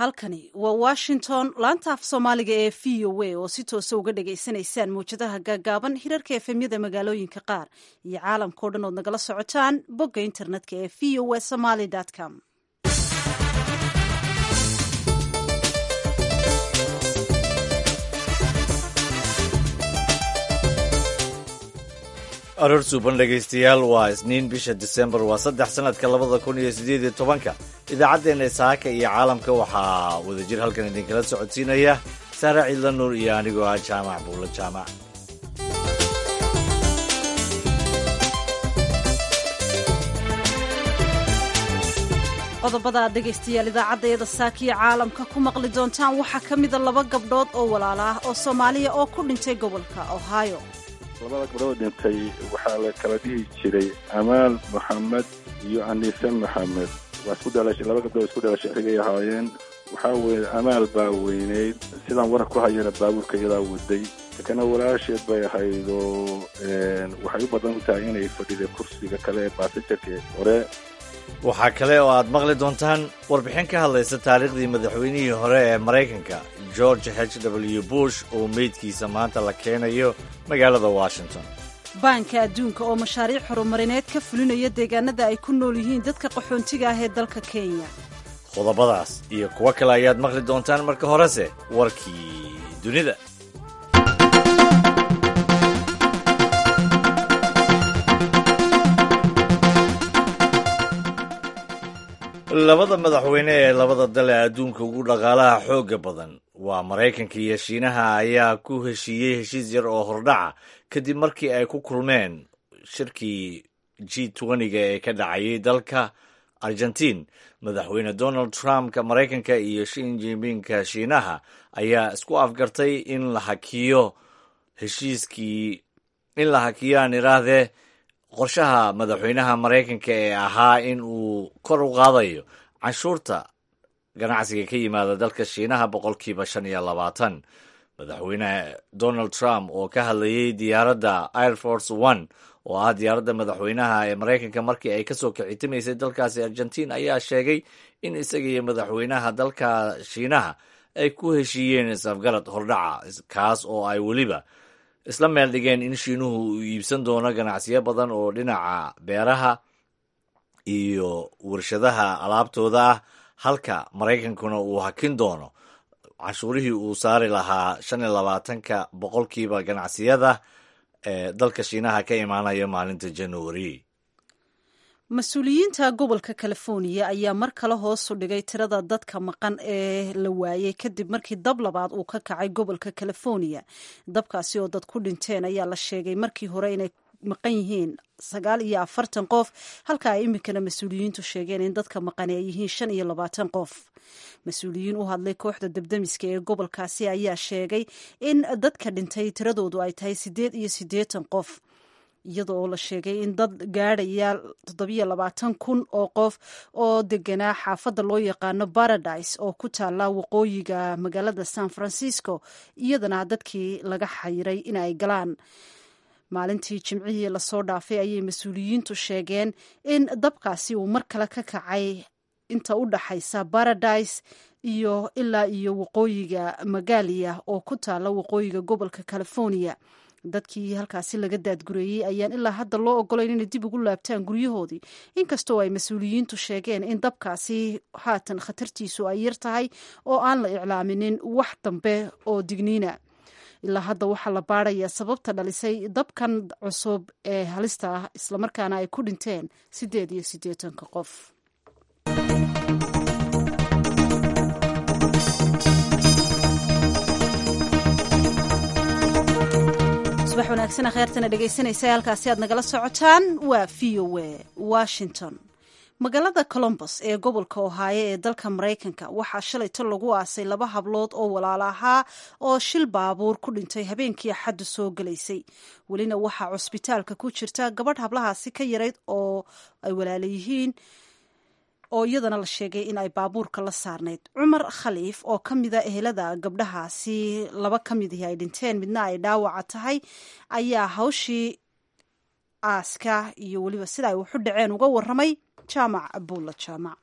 halkani waa washington laanta af soomaaliga ee v o a oo si toosa uga dhagaysanaysaan mawjadaha gaagaaban hirarka efemyada magaalooyinka qaar iyo caalamkao dhan ood nagala socotaan bogga internetka ee v o a somaly com aroor suuban dhegaystayaal waa isniin bisha disembar waa saddex sanadka labada kun iyo siddeed iyo tobanka idaacaddeenna saaka iyo caalamka waxaa wadajir halkan idinkala socodsiinaya saare ciidla nuur iyo anigoo ah jaamac buulla jaamac qodobada aad dhegaystayaal idaacaddeeda saakiya caalamka ku maqli doontaan waxaa ka mida laba gabdhood oo walaala ah oo soomaaliya oo ku dhintay gobolka ohio labada gabdhood dhintay waxaa la kala dhihi jiray amaal moxamed iyo anise moxamed waa isku dhalashay laba gabdhood isku dhalashay xigay ahaayeen waxaa weeye amaal baa weyneyd sidaan warar ku hayana baabuurka iyadaa waday kana walaasheed bay ahayd oo waxay u badan u tahay inay fadhiday kursiga kale ee baasajarka hore waxaa kale oo aad maqli doontaan warbixin ka hadlaysa taariikhdii madaxweynihii hore ee maraykanka george h w bush oo meydkiisa maanta la keenayo magaalada washington baanka adduunka oo mashaariic horumarineed ka fulinaya deegaanada ay ku nool yihiin dadka qaxoontiga ah ee dalka kenya qodobadaas iyo kuwo kale ayaad maqli doontaan marka horese warkii dunida labada madaxweyne ee labada dal ee adduunka ugu dhaqaalaha xoogga badan waa maraykanka iyo shiinaha ayaa ku heshiiyey heshiis yar oo hordhaca kadib markii ay ku kulmeen shirkii g twentyga ee ka dhacayay dalka argentiin madaxweyne donald trumpka maraykanka iyo shin jinpingka shiinaha ayaa isku afgartay in la hakiyo heshiiskii in la hakiyo aan idhaahdee qorshaha madaxweynaha maraykanka ee ahaa in uu kor u qaadayo canshuurta ganacsiga ka yimaada dalka shiinaha boqolkiiba shan iyo labaatan madaxweyne donald trump oo ka hadlayay diyaaradda air force one oo ah diyaaradda madaxweynaha ee maraykanka markii ay kasoo kicitimaysay dalkaasi argentiin ayaa sheegay in isaga iyo madaxweynaha dalka shiinaha ay ku heshiiyeen isafgarad hordhaca kaas oo ay weliba isla meel dhigeen in shiinuhu uu iibsan doono ganacsiyo badan oo dhinaca beeraha iyo warshadaha alaabtooda ah halka maraykankuna uu hakin doono canshuurihii uu saari lahaa shan iyo labaatanka boqolkiiba ganacsiyada ee dalka shiinaha ka imaanaya maalinta januari mas-uuliyiinta gobolka californiya ayaa mar kale hoosu dhigay tirada dadka maqan ee la waayey kadib markii dab labaad uu ka kacay gobolka californiya dabkaasi oo dad ku dhinteen ayaa la sheegay markii hore inay maqan yihiin sagaal iyo afartan qof halka ay iminkana mas-uuliyiintu sheegeen in dadka maqani ay yihiin shan iyo labaatan qof mas-uuliyiin u hadlay kooxda debdemiska ee gobolkaasi ayaa sheegay in dadka dhintay tiradoodu ay tahay siddeed iyo siddeetan qof iyada oo la sheegay in dad gaadhaya toddobiyo labaatan kun oo qof oo deganaa xaafadda loo yaqaano paradise oo ku taala waqooyiga magaalada san francisco iyadana dadkii laga xayiray in ay galaan maalintii jimcihii lasoo dhaafay ayay mas-uuliyiintu sheegeen in dabkaasi uu mar kale ka kacay inta u dhaxaysa paradise iyo ilaa iyo waqooyiga magaaliya oo ku taala waqooyiga gobolka california dadkii halkaasi laga daadgureeyey ayaan ilaa hadda loo ogolayn inay dib ugu laabtaan guryahoodii inkastoo ay mas-uuliyiintu sheegeen in dabkaasi haatan khatartiisu ay yar tahay oo aan la iclaaminin wax dambe oo digniina ilaa hadda waxaa la baarayaa sababta dhalisay dabkan cusub ee halista ah islamarkaana ay ku dhinteen siddeed iyo siddeetanka qof subax wanaagsan kheyrtana dhegaysanaysa halkaasi aad nagala socotaan waa v o a washington magaalada colombos ee gobolka ohaayo ee dalka maraykanka waxaa shalayto lagu aasay laba hablood oo walaalo ahaa oo shil baabuur ku dhintay habeenkii axaddu soo gelaysay welina waxaa cusbitaalka ku jirta gabadh hablahaasi ka yarayd oo ay walaala yihiin oo iyadana la sheegay in ay baabuurka la saarnayd cumar khaliif oo ka mida ehelada gabdhahaasi laba ka midii ay dhinteen midna ay dhaawaca tahay ayaa hawshii aaska iyo weliba sida ay waxu dhaceen uga waramay jaamac abuulla jaamac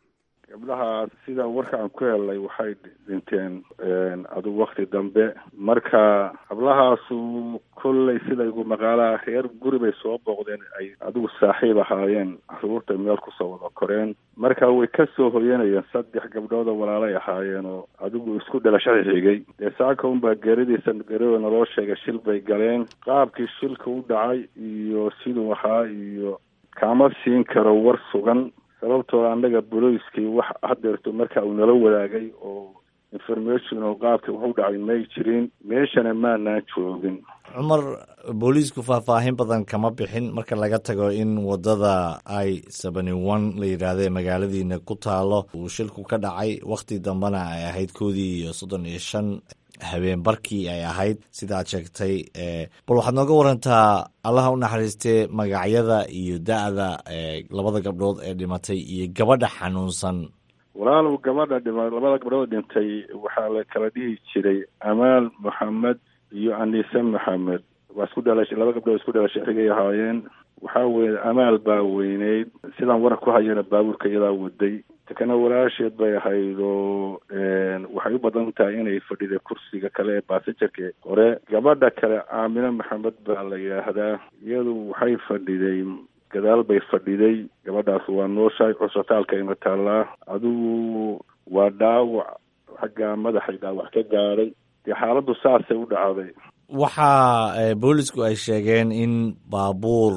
gabdhahaas sida warka aan ku helnay waxay dhinteen adugu wakti dambe marka hablahaasu kolley sida igu maqaalaha reer guri bay soo booqdeen ay adigu saaxiib ahaayeen caruurta meel kusoo wada koreen marka way ka soo hoyanayeen saddex gabdhoodoo walaalay ahaayeen oo adigu isku dhalashada xigay dee saaka unbaa geeridiisa geeridooda naloo sheegay shil bay galeen qaabkii shilka u dhacay iyo siduu ahaa iyo kaama siin karo war sugan sababtoo annaga boloiskii wax hadeerto marka uu nala wadaagay oo information oo qaabkii waxu dhacay may jirin meeshana maanaan joogin cumar booliisku faahfaahin badan kama bixin marka laga tago in wadada i seventy one la yidhaahda ee magaaladiina ku taalo uu shilku ka dhacay wakhti dambena ay ahayd koodii iyo soddon iyo shan habeen barkii ay ahayd sida aad sheegtay bal waxaad nooga warantaa allaha u naxariistee magacyada iyo da-da labada gabdhood ee dhimatay iyo gabadha xanuunsan walaalow gabadha dhima labada gabdhood dhintay waxaa la kala dhihi jiray amaal moxamed iyo anise maxamed waa isku dhalashay laba gabdhood isku dhalashay xigay ahaayeen waxaa weye amaal baa weyneyd sidaan waran ku hayana baabuurka iyadaa waday takana walaasheed bay ahayd oo waxay u badan tahay inay fadhiday kursiga kale ee baasajarka hore gabadha kale aamine maxamed baa la yidhaahdaa iyadu waxay fadhiday gadaal bay fadhiday gabadhaas waa nooshahay cusbitaalkayna taallaa adigu waa dhaawac xagga madaxay dhaawac ka gaadhay dee xaaladdu saasay u dhacday waxaa boolisku ay sheegeen in baabuur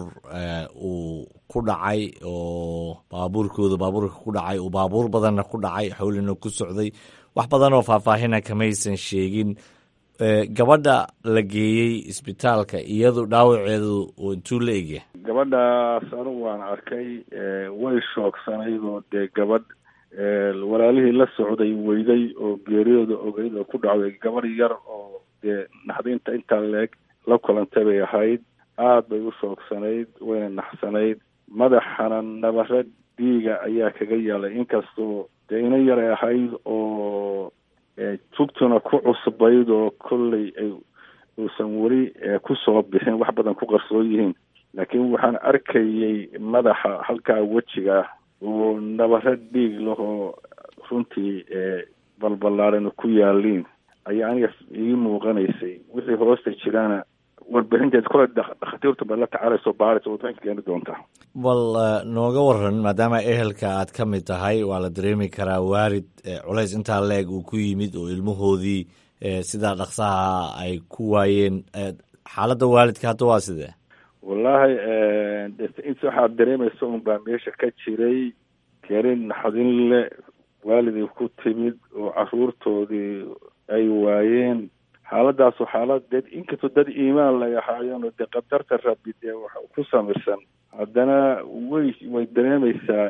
uu ku dhacay oo baabuurkooda baabuurka ku dhacay uu baabuur badanna ku dhacay xowlina ku socday wax badan oo faahfaahina kamaysan sheegin gabadha la geeyey isbitaalka iyadu dhaawaceedu intuu la egya gabadhaas anigu waan arkay way shoogsanayd oo dee gabadh walaalihii la socday weyday oo geeriyooda ogeyd oo ku dhacday gabadh yar oo dee naxdinta intaa leeg la kulantay bay ahayd aada bay u shoogsanayd wayna naxsanayd madaxana nabare dhiiga ayaa kaga yaalay inkastoo dee ina yaray ahayd oo tugtuna ku cusbayd oo kolley ay uusan weli kusoo bixin wax badan ku qarsoon yihiin laakiin waxaan arkayay madaxa halkaa wejiga oo nabare dhiig lahoo runtii balballaarana ku yaaliin ayaa aniga ii muuqanaysay wixii hoosta jiraana warbixinteed kole dhakhaatiirtu bay la tacaalayso baaraysa warbixinka keeni doontaa bal nooga waran maadaama ehelka aad ka mid tahay waa la dareemi karaa waalid culays intaa leeg uu ku yimid oo ilmahoodii sidaa dhaqsaha ay ku waayeen xaaladda waalidka hadda waa sidee wallaahi int waxaad dareemaysa un baa meesha ka jiray gerin naxdin le waalidii ku timid oo caruurtoodii ay waayeen xaaladaasu xaalad dee inkastoo dad iimaan lay ahaayeen oo dee qadarta rabi dee wax ku samirsan haddana way way dareemaysaa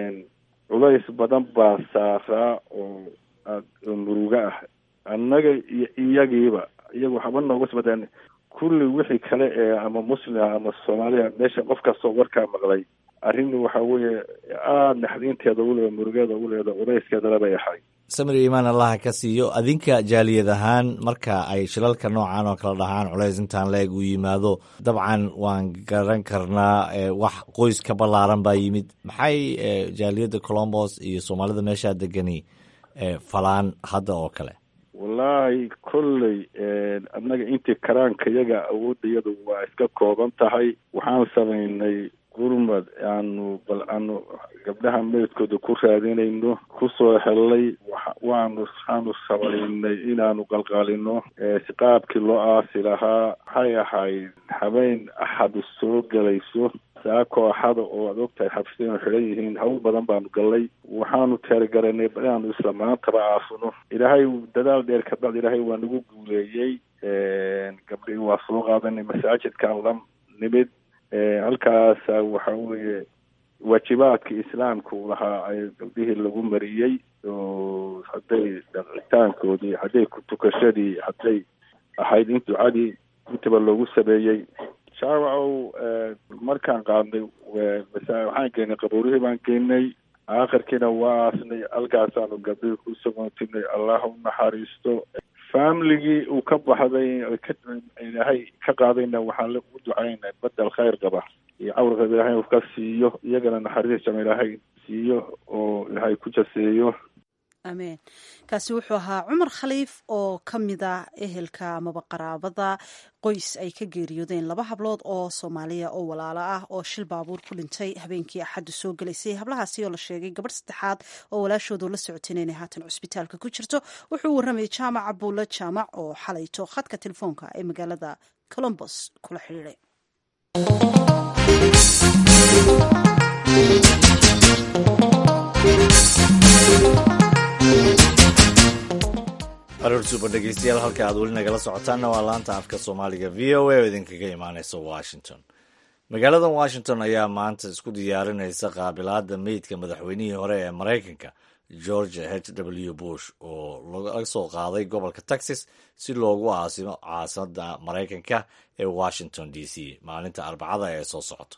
culays badan baa saaraa oo oo muruga ah annaga iyo iyagiiba iyagu waxba nooga sbadeen kulli wixii kale ee ama muslimah ama soomaaliya meesha qof kastoo warkaa maqlay arrin waxa weeye aada naxdiinteeda uleeda murugeeda uleeda culayskeedala bay ahay samir iimaan allaha ka siiyo adinka jaaliyad ahaan marka ay shilalka noocan oo kala dhahaan culays intaan la-eg uu yimaado dabcan waan garan karnaa wax qoys ka ballaaran baa yimid maxay jaaliyadda colombos iyo soomaalida meeshaa degani falaan hadda oo kale wallaahi kolley annaga intii karaanka yaga awoodda iyadu waa iska kooban tahay waxaan samaynay gurmad aanu bal aanu gabdhaha meydkooda ku raadinayno kusoo helnay waanu waxaanu samaynay inaanu qalqaalino qaabkii loo aasi lahaa waxay ahayd habeen axadu soo gelayso saa kooxada oo aad ogtahay xabsiinu xidhan yihiin hawl badan baanu gallay waxaanu teergaranay inaanu isla maantaba aasno ilaahay dadaal dheer kabacd ilaahay waa nagu guuleeyey gabdhii waa soo qaadanay masaajidkaan la nimid halkaasa waxa weeye waajibaadka islaamka u lahaa ay gabdhihii lagu mariyey oo hadday dhaqitaankoodii hadday kutukashadii hadday ahayd in ducadii intaba loogu sameeyey shaawacow markaan qaadnay waxaan geynay qabuurihii baan geynay aakhirkiina waa aasnay halkaasaanu gabdhihii ku sagoontinay allah u naxariisto familigii uu ka baxday ilaahay ka qaadayna waxaan u ducaynay badel khayr qaba iyo cawrkeeda ilaahay uu ka siiyo iyagana naxariis jama ilaahay siiyo oo ilaahay ku jaseeyo ameen kaasi wuxuu ahaa cumar khaliif oo ka mid ah ehelka amaba qaraabada qoys ay ka geeriyoodeen laba hablood oo soomaaliya oo walaalo ah oo shil baabuur ku dhintay habeenkii axaddu soo gelaysay hablahaasi oo la sheegay gabadh saddexaad oo walaashoodu la socotay inay haatan cusbitaalka ku jirto wuxuu warramayay jaamac abuulle jaamac oo xalayto khadka telefoonka ee magaalada colombos kula xidhiiday aroorsuba dhegeystayaal halka aad weli nagala socotaanna waa laanta afka soomaaliga v o a oo idinkaga imaaneysa washington magaalada washington ayaa maanta isku diyaarinaysa qaabilaada meydka madaxweynihii hore ee maraykanka george h w bush oo laga soo qaaday gobolka texas si loogu aasimo caasimada maraykanka ee washington d c maalinta arbacada ee soo socoto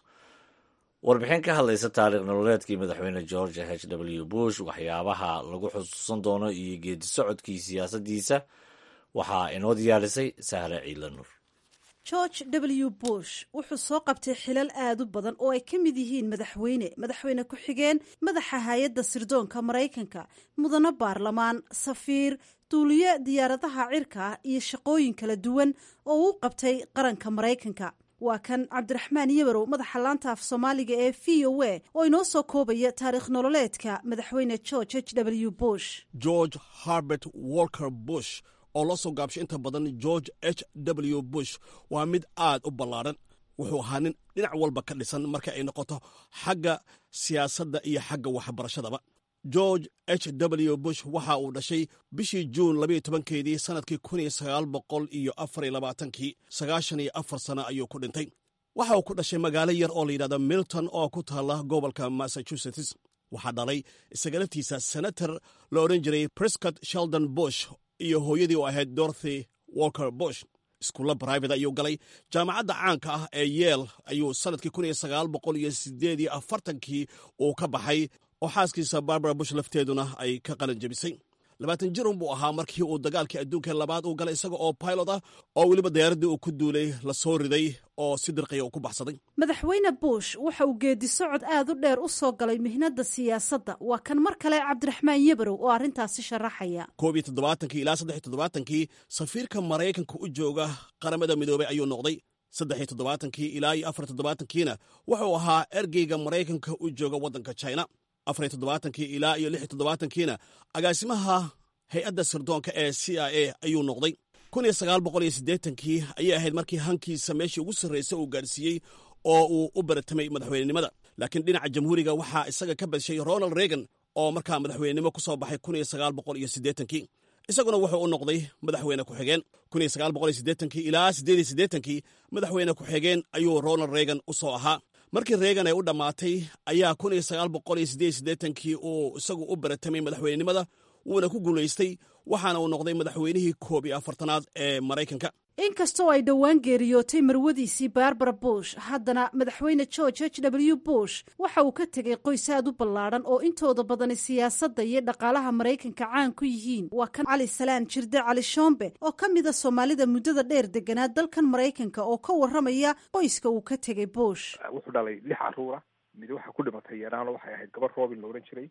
warbixin ka hadlaysa taariikh nololeedkii madaxweyne george h w bush waxyaabaha lagu xusuusan doono iyo geedi socodkii siyaasaddiisa waxaa inoo diyaarisay sahre ciilanur george w bush wuxuu soo qabtay xilal aad u badan oo ay ka mid yihiin madaxweyne madaxweyne ku-xigeen madaxa hay-adda sirdoonka maraykanka mudano baarlamaan safiir duuliye diyaaradaha cirka iyo shaqooyin kala duwan oo uu qabtay qaranka maraykanka waa kan cabdiraxmaan yabarow madaxa laanta af soomaaliga ee v o a oo inoo soo koobaya taariikh nololeedka madaxweyne george h w bush george harbert walker bush oo la soo gaabshay inta badan george h w bush waa mid aad u ballaadhan wuxuu ahaa nin dhinac walba ka dhisan marka ay noqoto xagga siyaasadda iyo xagga waxbarashadaba george h w bush waxa uu dhashay bishii juun labayo tobankeedii sannadkii kun iyo sagaal boqol iyo afar iyo labaatankii sagaashan iyo afar sano ayuu ku dhintay waxa uu ku dhashay magaalo yar oo la yidhahdo milton oo ku taalla gobolka massachusetts waxaa dhalay isaga laftiisa senator la odhan jiray prescott sheldon bush iyo hooyadii oo ahayd dorothy walker bush iskuulla brivate ayuu galay jaamacadda caanka ah ee yeel ayuu sannadkii kun iyo sagaal boqol iyo sideed iyo afartankii uu ka baxay oo xaaskiisa barbara bush lafteeduna ay ka qalan jebisay labaatan jirun buu ahaa markii uu dagaalkii adduunka labaad uu galay isaga oo pilot ah oo weliba diyaaraddii uu ku duulay la soo riday oo si dirqiya uu ku baxsaday madaxweyne bush waxa uu geedi socod aad u dheer u soo galay mihnadda siyaasadda waa kan mar kale cabdiraxmaan yabarow oo arrintaasi sharaxaya koob iyo toddobaatankii ilaa saddex iyo toddobaatankii safiirka maraykanka u jooga qaramada midoobay ayuu noqday saddex iyo toddobaatankii ilaa iyo afar toddobaatankiina wuxuu ahaa ergeyga maraykanka u jooga waddanka china afar iyo toddobaatankii ilaa iyo lix iyo toddobaatankiina agaasimaha hay-adda sirdoonka ee c i a ayuu noqday kun iyo sagaal boqol iyo siddeetankii ayay ahayd markii hankiisa meeshii ugu sarraysa uu gaadhsiiyey oo uu u baratamay madaxweynenimada laakiin dhinaca jamhuuriga waxaa isaga ka badshay ronald reagan oo markaa madaxweynenimo ku soo baxay kun iyo sagaal boqol iyo siddeetankii isaguna wuxuu u noqday madaxweyne ku-xigeen kun iyo sagaal boqol iyo siddeetankii ilaa siddeed iyo siddeetankii madaxweyne ku-xigeen ayuu ronald reagan u soo ahaa markii reegan ay u dhammaatay ayaa kun iyo sagaal boqol iyo siddeed iyo siddeetankii uu isagu u baratamay madaxweynenimada wuuna ku guulaystay waxaana uu noqday madaxweynihii koob iyo afartanaad ee maraykanka inkastoo ay dhowaan geeriyootay marwadiisii barbara bush haddana madaxweyne george h w bush waxa uu ka tegay qoys aad u ballaadhan oo intooda badani siyaasadda iyo dhaqaalaha maraykanka caan ku yihiin waa kan cali salaan jirde cali shoombe oo ka mida soomaalida muddada dheer deganaa dalkan maraykanka oo ka warramaya qoyska uu ka tegay bush wuxuu dhalay lix caruura mid waxa ku dhimatay yaraano waxay ahayd gabar robin la odhan jiray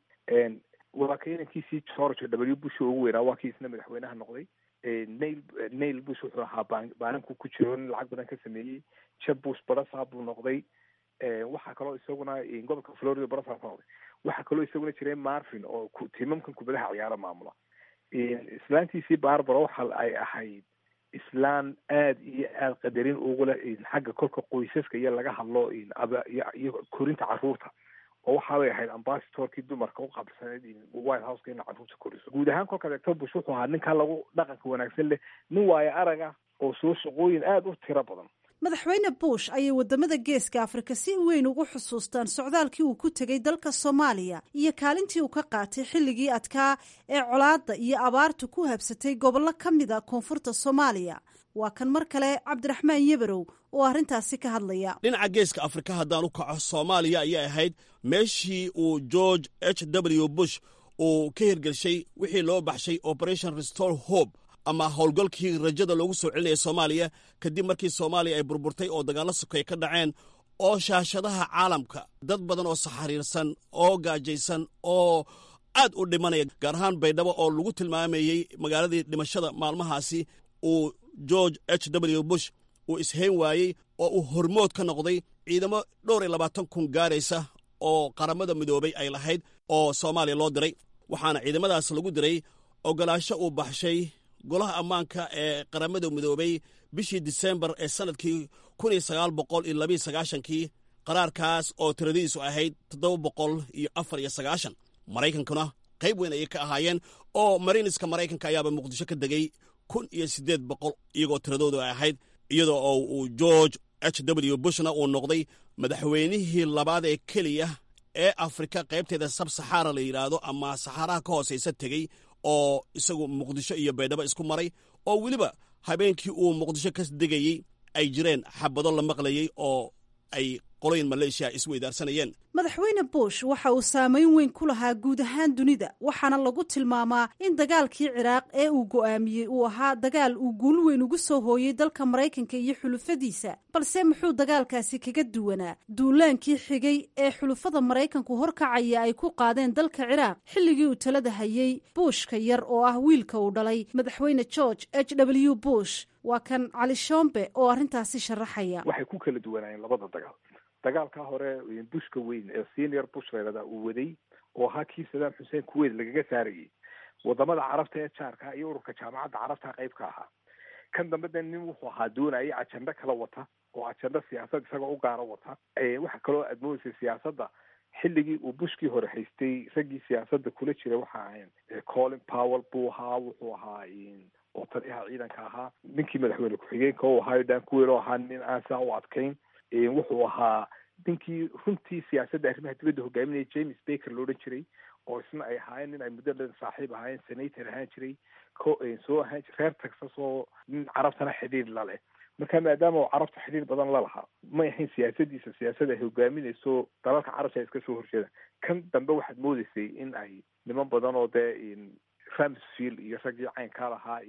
waa ka inankiisii george w bush oo ugu weynaa waa kii isna madaxweynaha noqday nail nail bush wuxuu ahaa baananku ku jiro nin lacag badan ka sameeyey jeb bush barasaa buu noqday waxaa kaloo isaguna gobolka florida barasaa ku noqday waxaa kaloo isaguna jiray marvin oo timamkan kubadaha ciyaaro maamula islaantiisii barbara waxa ay ahayd islaan aad iyo aad qadarin ugu leh xagga kolka qoysaska iyo laga hadlo iyo korinta caruurta oo waxaabay ahayd ambasadorkii dumarka u qabsaneyd white houseka ina caruurta koriso guud ahaan kolkaad eegto bush wuxuu ahaa ninkaa lagu dhaqanka wanaagsan leh nin waayo araga oo soo shaqooyin aada u tiro badan madaxweyne bush ayay wadamada geeska afrika si weyn ugu xusuustaan socdaalkii uu ku tegay dalka soomaaliya iyo kaalintii uu ka qaatay xilligii adkaa ee colaadda iyo abaartu ku habsatay gobollo ka mid a koonfurta soomaaliya waa kan mar kale cabdiraxmaan yebarow oo arrintaasi ka hadlaya dhinaca geeska afrika haddaan u kaco soomaaliya ayay ahayd meeshii uu george h w bush uu ka hirgelshay wixii loo baxshay operation restore hope ama howlgalkii rajada loogu soo celinaya soomaaliya kadib markii soomaaliya ay burburtay oo dagaallo sokay ka dhaceen oo shaashadaha caalamka dad badan oo saxariirsan oo gaajaysan oo aad u dhimanaya gaar ahaan baydhabo oo lagu tilmaamayey magaaladii dhimashada maalmahaasi uu george h w bush uu ishayn waayey oo uu hormood ka noqday ciidamo dhowr iyo labaatan kun gaaraysa oo qaramada midoobay ay lahayd oo soomaaliya loo diray waxaana ciidamadaas lagu diray ogolaasho uu baxshay golaha ammaanka ee qaramada midoobay bishii disembar ee sannadkii kun iyo sagaal boqol iyo labiyo sagaashankii qaraarkaas oo tiradiisu ahayd toddoba boqol iyo afar iyo sagaashan maraykankuna qayb weyn ayay ka ahaayeen oo mariiniska maraykanka ayaaba muqdisho ka degay kun iyo siddeed boqol iyagoo tiradoodu ay ahayd iyadoo oo uu george h w bushna uu noqday madaxweynihii labaad ee keliya ee afrika qaybteeda sab saxaara la yidhaahdo ama saxaaraha ka hoosaysa tegey oo isagu muqdisho iyo baydhabo isku maray oo weliba habeenkii uu muqdisho ka degayey ay jireen xabado la maqlayey oo ay qoloyin maleeshiya isweydaarsanayeen madaxweyne bush waxa uu saameyn weyn ku lahaa guud ahaan dunida waxaana lagu tilmaamaa in dagaalkii ciraaq ee uu go'aamiyey uu ahaa dagaal uu guul weyn ugu soo hooyey dalka maraykanka iyo xulufadiisa balse muxuu dagaalkaasi kaga duwanaa duulaankii xigay ee xulufada maraykanku horkacaya ay ku qaadeen dalka ciraaq xilligii uu talada hayey buushka yar oo ah wiilka uu dhalay madaxweyne george h w bush waa kan cali shombe oo arrintaasi sharaxaya waxay ku kala duwanaayeen labada dagaal dagaalkaa hore bushka weyn ee senior bush laydhahdaa uu waday oo ahaa kii sadaam xuseen kuweyt lagaga saarayay wadamada carabta ee jaarka iyo ururka jaamacadda carabta qayb ka ahaa kan dambe de nin wuxuu ahaa doonaya ajando kala wata oo ajando siyaasad isagoo u gaaro wata waxa kaloo admoonaysa siyaasadda xilligii uu bushkii hore haystay raggii siyaasadda kula jira waxa ahayn colin powell buu ahaa wuxuu ahaa oo taliyaha ciidanka ahaa ninkii madaxweyne ku-xigeenka u ahaa dan kuweel oo ahaa nin aan saa u adkayn wuxuu ahaa ninkii runtii siyaasadda arrimaha dibadda hogaaminaya james baker lo odhan jiray oo isna ay ahaayeen nin ay muddo dhan saaxiib ahaayeen senator ahaan jiray soo ahaan reer texas oo nin carabtana xidhiir la leh marka maadaama uu carabta xidhiir badan la lahaa may ahayn siyaasadiisa siyaasad ay hogaaminayso dalalka carabta ay iska soo horjeedaan kan dambe waxaad moodeysay in ay niman badan oo dee ramsfield iyo raggii caynkaa lahaa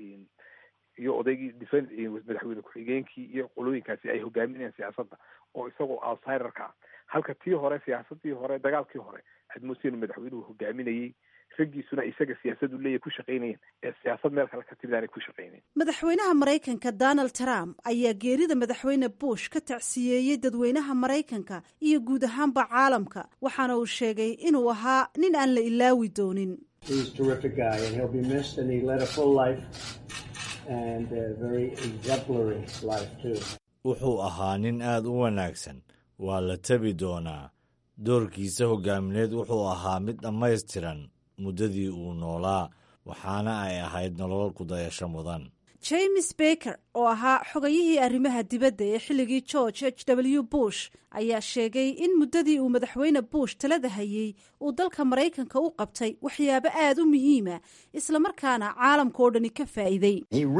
iyo odaygii defen madaxweyne ku-xigeenkii iyo qolooyinkaasi ay hogaaminayaan siyaasadda oo isagoo outsiderka ah halka tii hore siyaasadii hore dagaalkii hore admusin madaxweynuhu hogaaminayey raggiisuna isaga siyaasadu leeyahy ku shaqaynayeen ee siyaasad meel kale ka timid aanay ku shaqaynayn madaxweynaha maraykanka donald trump ayaa geerida madaxweyne bush ka tacsiyeeyey dadweynaha maraykanka iyo guud ahaanba caalamka waxaana uu sheegay inuu ahaa nin aan la ilaawi doonin wuxuu ahaa nin aad u wanaagsan waa la tabi doonaa doorkiisa hogaamineed wuxuu ahaa mid dhammaystiran muddadii uu noolaa waxaana ay ahayd nolol kudayasho mudan james baker oo ahaa xogayihii arrimaha dibadda ee xilligii george h w bush ayaa sheegay in muddadii uu madaxweyne bush talada hayey uu dalka maraykanka u qabtay waxyaabo aad u muhiima islamarkaana caalamka oo dhani ka faa'iiday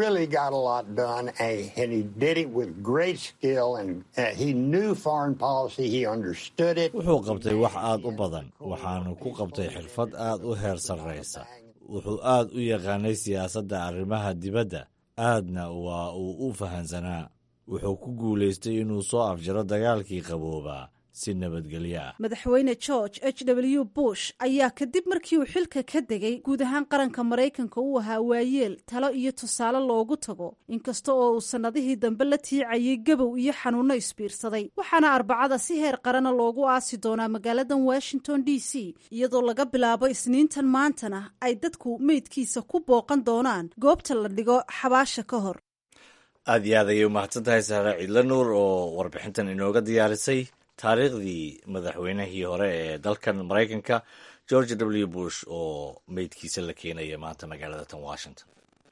wuxuu qabtay wax aad u badan waxaanu ku qabtay xirfad aad u heer sarraysa wuxuu aad u yaqaanay siyaasadda arrimaha dibadda aadna waa uu u fahansanaa wuxuu ku guulaystay inuu soo afjaro dagaalkii qaboobaa si nabadgelyo ah madaxweyne george h w bush ayaa kadib markii uu xilka ka degay guud ahaan qaranka maraykanka uu ahaa waayeel talo iyo tusaale loogu tago inkasta oo uu sannadihii dambe la tiicayay gabow iyo xanuunno isbiirsaday waxaana arbacada si heer qarana loogu aasi doonaa magaaladan washington d c iyadoo laga bilaabo isniintan maantana ay dadku meydkiisa ku booqan doonaan goobta la dhigo xabaasha ka hor aad iyo aad ayay umahadsan tahay sahre ciidla nuur oo warbixintan inooga diyaarisay taariikhdii madaxweynihii hore ee dalkan maraykanka george w bush oo meydkiisa la keenaya maanta magaalada tan washington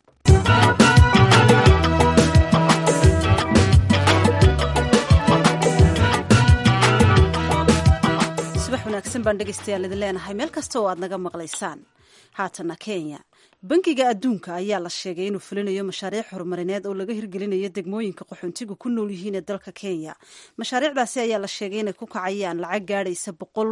subax wanaagsan baan dhegaystayaal idin leenahay meel kasta oo aad naga maqlaysaan haatana kenya bangiga adduunka ayaa la sheegay inuu fulinayo mashaariic horumarineed oo laga hirgelinayo degmooyinka qaxoontigu ku nool yihiin ee dalka kenya mashaariicdaasi ayaa la sheegay inay ku kacayaan lacag gaadhaysa boqol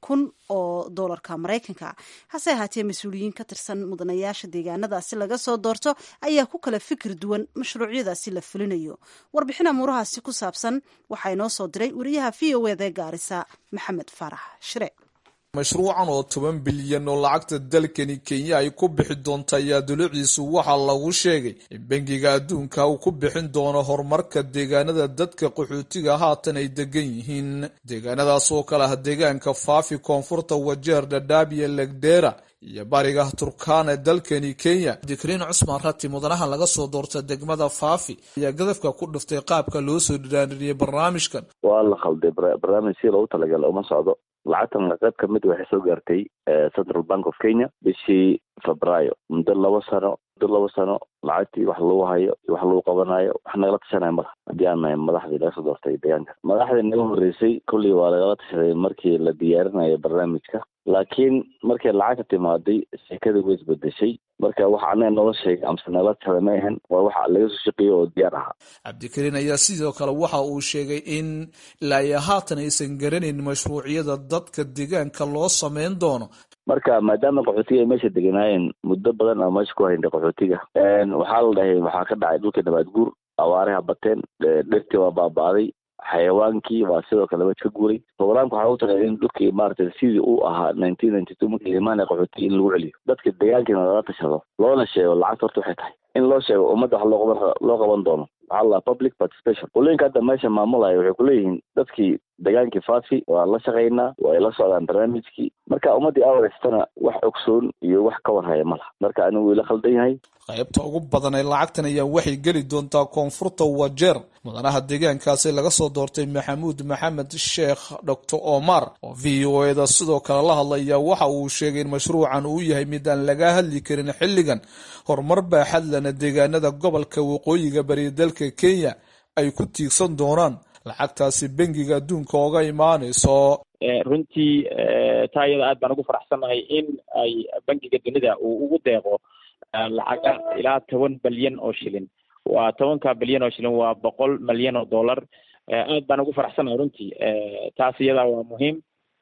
kun oo doolarka maraykanka hase ahaatee mas-uuliyiin ka tirsan mudanayaasha deegaanadaasi laga soo doorto ayaa ku kala fikir duwan mashruucyadaasi la fulinayo warbixin amuurahaasi ku saabsan waxaa inoo soo diray wariyaha v o eda gaarisa maxamed faarax shire mashruucan oo toban bilyan oo lacagta dalkani kenya ay ku bixi doonto ayaa duluciisu waxaa lagu sheegay in bangiga adduunka uu ku bixin doono horumarka deegaanada dadka qaxootiga haatan ay degan yihiin deegaanadaas oo kale ah deegaanka faafi koonfurta wajeer dhadhaab iyo legdera iyo bariga turkana ee dalkani kenya dikriin cusmaan rati mudanaha laga soo doorta degmada faafi ayaa gadafka ku dhiftay qaabka loo soo dhiraaniriyey barnaamijkan waa la khalday barnaamij si loogu talagala uma socdo lacagtan qayb ka mid waxay soo gaartay central bank of kenya bishii febraayo muddo labo sano muddo labo sano lacagtii wax lagu hayo wax lagu qabanayo wax nagala tashanaya madax haddii aan nahay madaxdii laga soo doortay deegaanka madaxdii naga horreysay kollii waa lagala tashaday markii la diyaarinayo barnaamijka laakiin markay lacagta timaaday sheekadii way isbedeshay marka waxa anaga noola sheegay amse nagala tashaday ma ahan waa waxa laga soo shaqeeyo oo diyaar ahaa cabdikariin ayaa sidoo kale waxa uu sheegay in ilaa iyo haatan aysan garanayn mashruucyada dadka deegaanka loo sameyn doono marka maadaama qaxootiga ay meesha deganaayeen muddo badan aan meesha ku haynay qaxootiga waxaa la dhahay waxaa ka dhacay dhulka nabaad guur awaaraha bateen dhirtii waa baaba'day xayawaankii waa sidoo kale meesha ka guuray programka waxaa ugu talay in dhulkii maaragtay sidii uu ahaa nineteen ninety two markii imaanaya qaxootiga in lagu celiyo dadka deegaankiina lala tashado loona sheego lacagta horta waxay tahay in loo sheego ummadda wax loo qaban loo qaban doono waxaa la public participation qolooyinka hadda meesha maamulaya waxay kuleeyihiin dadkii degaankii faafi waa la shaqaynaa waa ay la socdaan barnaamijkii marka ummaddii awareystana wax ogsoon iyo wax ka warhaya ma laha marka anigu ila khaldan yahay qaybta ugu badan ee lacagtan ayaa waxay geli doontaa koonfurta wajeer mudanaha deegaankaasi laga soo doortay maxamuud maxamed sheekh doctor omar oo v o eda sidoo kale la hadlaya waxa uu sheegay in mashruucan uu yahay mid aan laga hadli karin xilligan horumar baaxadlana deegaanada gobolka waqooyiga bari dalka kenya ay ku tiigsan doonaan lacagtaasi bangiga adduunka oga imaanayso runtii taa iyada aad baan ugu faraxsannahay in ay bangiga dunida uu ugu deeqo lacaga ilaa toban bilyan oo shilin waa tobanka bilyan oo shilin waa boqol milyan oo dollar aad baan ugu faraxsannahay runtii taas iyada waa muhiim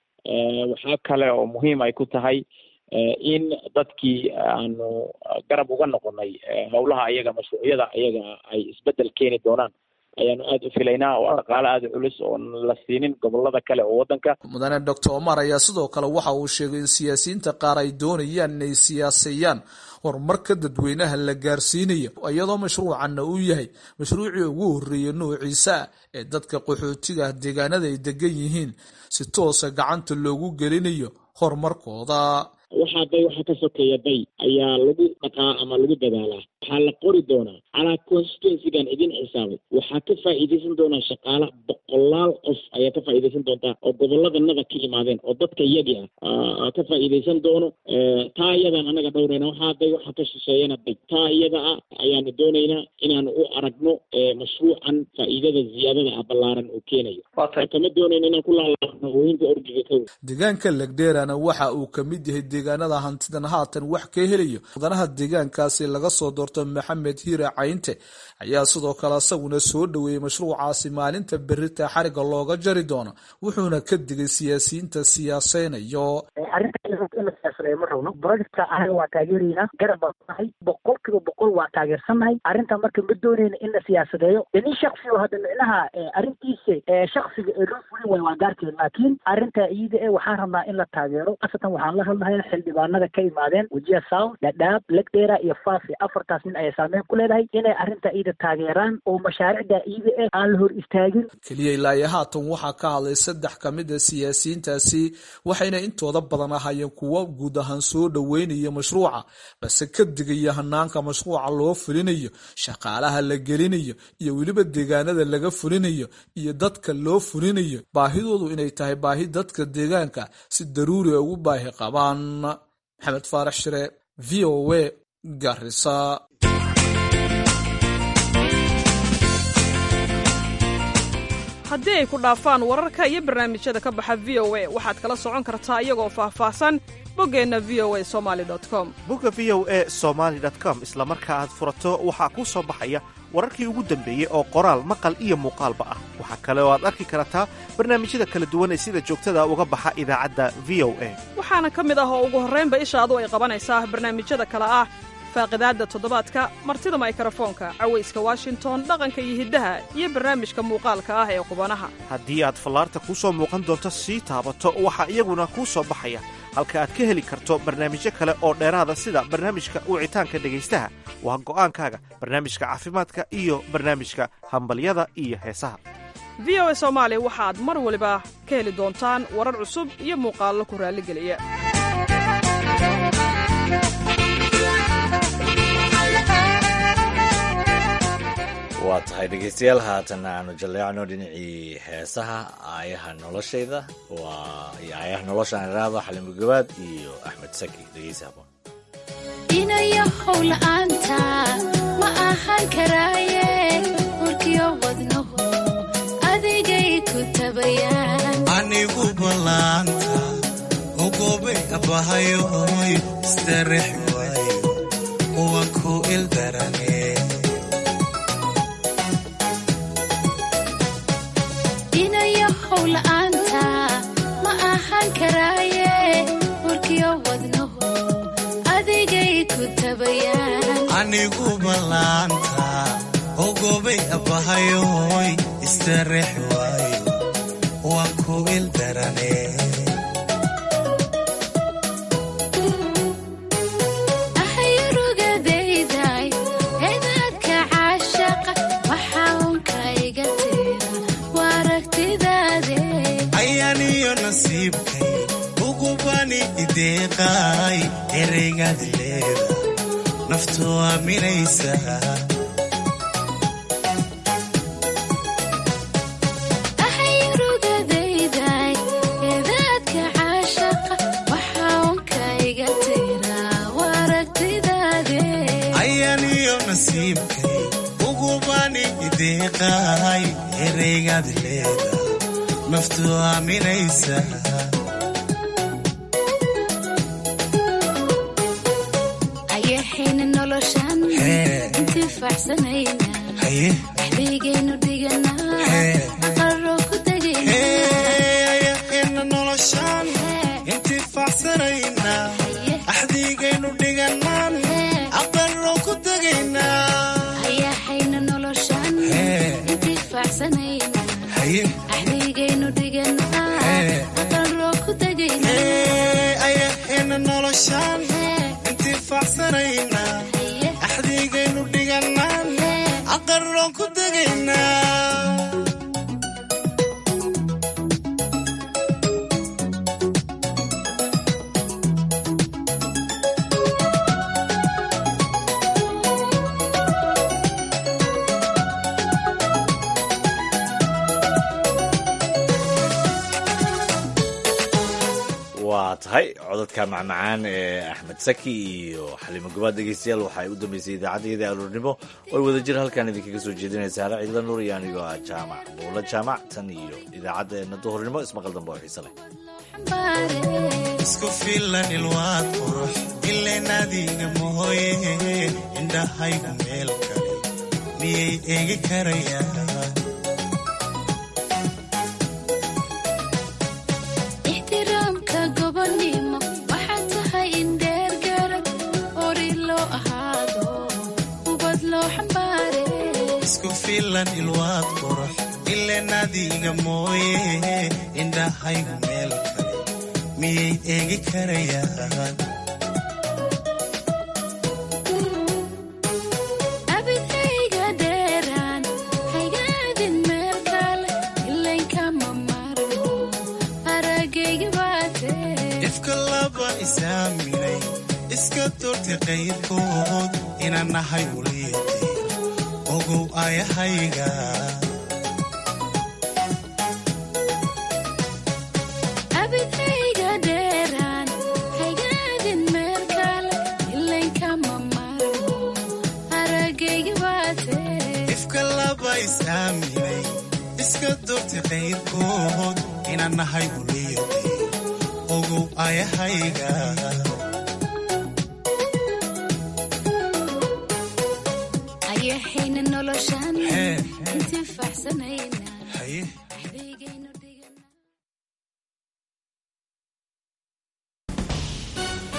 waxaa kale oo muhiim ay ku tahay in dadkii aanu garab uga noqonay howlaha ayaga mashruucyada ayaga ay isbedel keeni doonaan ayaanu aada u filaynaa waa dhaqaale aada u culus oon la siinin gobolada kale oo waddanka mudane doctor omar ayaa sidoo kale waxa uu sheegay in siyaasiyiinta qaar ay doonayaan inay siyaaseeyaan horumarka dadweynaha la gaarsiinayo iyadoo mashruucanna uu yahay mashruucii ugu horreeyay noociisa ah ee dadka qaxootiga deegaanada ay degan yihiin si toosa gacanta loogu gelinayo horumarkooda waxaa day waxa ka sokeeya day ayaa lagu dhaqaa ama lagu dadaalaa waxaa la qori doonaa calaa constituencygan idin xisaabay waxaa ka faa'iidaysan doonaa shaqaala boqolaal qof ayaa ka faa'iidaysan doontaa oo gobolladanada ka imaadeen oo dadka iyagi ah ka faa'iidaysan doono taa iyadan anaga dhowrayna waxaa day waxa ka shisheeyana day taa iyada ah ayaanu doonaynaa inaanu u aragno mashruucan faa'iidada ziyaadada ah ballaaran uu keenayo kama doonayna inaan ku laalaabno ooyinka orgiga ka deegaanka legdheerana waxa uu kamid yahay deegaanada hantidan haatan wax ka helayo mudanaha deegaankaasi laga soo doorto maxamed hiire caynte ayaa sidoo kale isaguna soo dhoweeyey mashruucaasi maalinta berita xariga looga jari doono wuxuuna ka digay siyaasiyiinta siyaaseynayo ma rabno projectka anaga waa taageeraynaa garab baan nahay boqol kiiba boqol waa taageersannahay arrinta marka ma doonayna in la siyaasadeeyo de nin shaksi oo hadda micnaha arrintiisa shaksiga ee loo fulin waayo waa gaarkeed laakiin arrinta iyada e waxaan rabnaa in la taageero asatan waxaan la hadlahay xildhibaanada ka imaadeen wajiya south dhadhaab legdera iyo faafi afartaas nin ayay saameyn ku leedahay inay arrinta iyada taageeraan oo mashaariicda iyada e aan la hor istaagin keliya ilaa iyo haatan waxaa ka hadlay saddex ka mid a siyaasiyiintaasi waxayna intooda badan ahaayeen kuwo guud ahaan soo dhoweynaya mashruuca balse ka digaya hanaanka mashruuca loo fulinayo shaqaalaha la gelinayo iyo weliba deegaanada laga fulinayo iyo dadka loo fulinayo baahidoodu inay tahay baahi dadka deegaanka si daruuri a ugu baahi qabaan maxamed faarax shire v o a garisa haddii ay ku dhaafaan wararka iyo barnaamijyada ka baxa v o a waxaad kala socon kartaa iyagoo faahfaahsan boggeenna v o a somali com bogga v o a somaali com isla marka aad furato waxaa kuu soo baxaya wararkii ugu dambeeyey oo qoraal maqal iyo muuqaalba ah waxaa kale oo aad arki kartaa barnaamijyada kala duwan ee sida joogtada uga baxa idaacadda v o a waxaana ka mid ah oo ugu horraynba ishaadu ay qabanaysaa barnaamijyada kale ah faaqidaadda toddobaadka martida maykrofoonka cawayska washington dhaqanka iyo hiddaha iyo barnaamijka muuqaalka ah ee qubanaha haddii aad fallaarta kuu soo muuqan doonto sii taabato waxaa iyaguna kuu soo baxaya halka aad ka heli karto barnaamijyo kale oo dheeraada sida barnaamijka wicitaanka dhegaystaha waa go'aankaaga barnaamijka caafimaadka iyo barnaamijka hambalyada iyo heesaha v o a soomaali waxaad mar waliba ka heli doontaan warar cusub iyo muuqaallo ku raalligeliya waa tahay dhegaystayaal haatanna aanu jalleecno dhinacii heesaha aayaha noloshayda waa iyo aayaha noloshaan iraahdo xalimo gabaad iyo axmed saki dhegeysi haboon inayo howla'aanta ma ahaan karaaye warkiyo wadnahu adigay ku tabayaan anigu ballaanta ogobay abahayoy istarex waayo uwan ku ildarane inayo howla'aanta ma ahaan karaaye warkiyo wadnahu adigay ku tabayaan anigu ballaanta ogobay abahayoy istarex waayo waan ku ildarane ahayrugadayday edaadka caashaqa waxaa unka iga tira waaragtidaade ayaaniyo nasiibkay ugubani ideeqaay ereygaad leeda naftu aaminaysa ahayrugadayday edaadka caashaqa waxaa unka iga tira waaragtidaade ayaaniyo nasiibkay ugubani ideeqaay ereygaad leeda naftu aaminaysa ayaxayna noloshan Hee. intifaacsanayna haye dhexdeygaynu dhiganaa Hee. aqaroo ku tegayna ayaxayna noloshaan intifaacsanayna axdiigaynu dhiganaan aqaloo ku tegaynaa ayaxayna noloshan Hee. intifaacsanayna haye dhexdeygaynu dhiganaa Hee. aqaroo ku tegayna ayaxayna noloshaan intifaacsanayna axdiigaynu dhiganaan aqaloo ku tegaynaa waa tahay codadka macmacaan ee axmed saki iyo xalimo gabaad dhegeystayaal waxay u dambeysay idaacaddayada aroornimo oo ay wada jir halkan idinkaga soo jeedinaysa hare ciidla nuur iyo anigoo ah jaamac buulo jaamac tan iyo idaacaddeena duhurnimo ismaqal dambe oo xiise leh isku filan ilwaad qurux ileen adiga mahoye indhahaygu meel kale miyay eegi karayaan ixtiraamka gobonnimo waxaa tahay in dheer garad ori loo ahaado ubad loo xambaare isku filan ilwaad qurux ileen adiga mooye indhahaygu meel kale miyay eegi karayaan abidayga dheeraan haygaadin meel kale ilankama marmo aragayga baatee ifka laba isaaminay iska doortay qayrkood inaan nahay wuliyadii ogow ayahayga abidayga dheeraan haygaadin meel kale ilankama marmo aragayga baatee ifka laba isaaminay iska doortay qayrkood inaan nahay wuliyadii ogow ayahayga